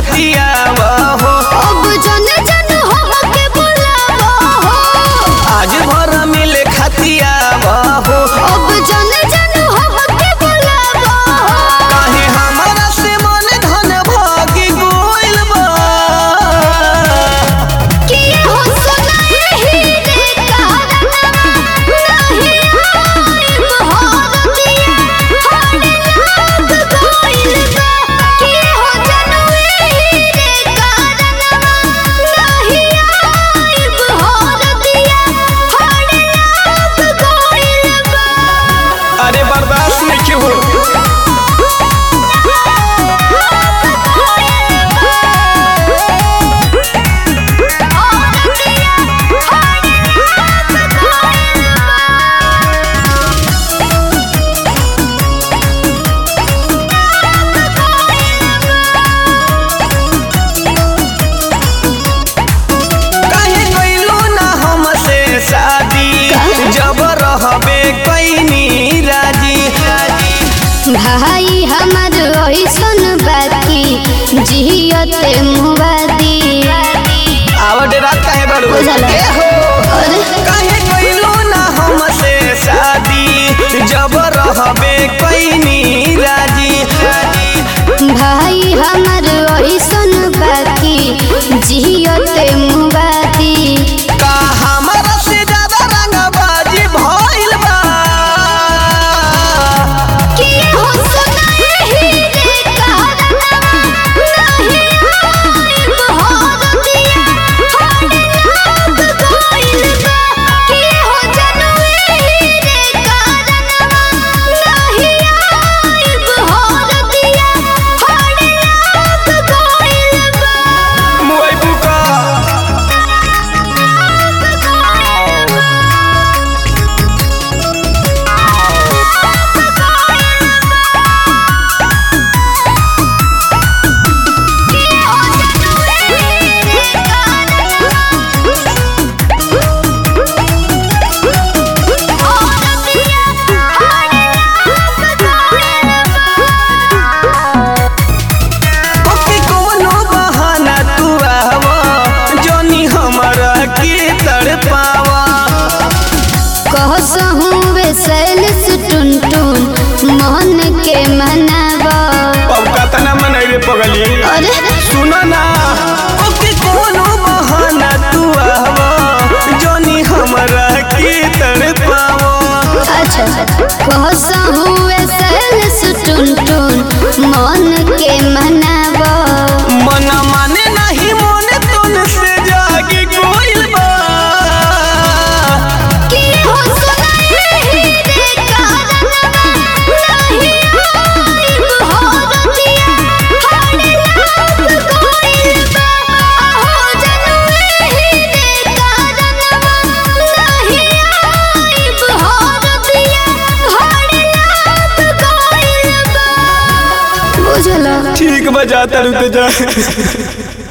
खतिया हो अब जन जन हमके बुलावा हो आज भर मिले खतिया हो अब जन जन हमके बुलावा हो काहे हमारा से मन धन भागी गोइल बा कि हो सुनाए ही रे कारणवा नहीं आइब होरतिया हर लाग गइल बा कि हो जनवे ही रे कारणवा नहीं आइब होरतिया हर लाग गइल बा अरे बर्दाश्त नहीं हो काहे कइलो ना हमसे शादी जब रहबे कैनी राजी भाई हमर ओइसन बाकी जियते मुबादी आवड रात काहे बड़ू बुझल। ए हो अरे काहे कइलो ना हमसे शादी जब रहबे कैनी राजी भाई हमर ओइसन बाकी जियते मुबादी का हमरा से ज्यादा रंगबाजी भइल बा कि हो सुनाए ही रे कारणवा नहीं आइब होरतिया हर लाग गइल बा कि हो जनवे ही रे कारणवा नहीं आइब होरतिया हर लाग गइल बा मुई बुका ओके कोनो बहाना तू आवा जोनी हमरा के तड़पावा कहसहूँ वे सैलस टुन टुन मन के मनावा अब कतना मनैरे पगली अरे सुनो ना ओके कोनो बहाना तू आवा जोनी हमरा के तड़पावा अच्छा कहसहूँ वे सैलस टुन टुन मन के मनावा मन माने नहीं मन तुन से जागी कोइल बा कि हो सुनाए ही रे कारणवा नहीं आइब होरतिया हर लाग गइल बा हो जनवे ही रे कारणवा नहीं आइब होरतिया हर लाग गइल बा बुझला ठीक बजा तरू जा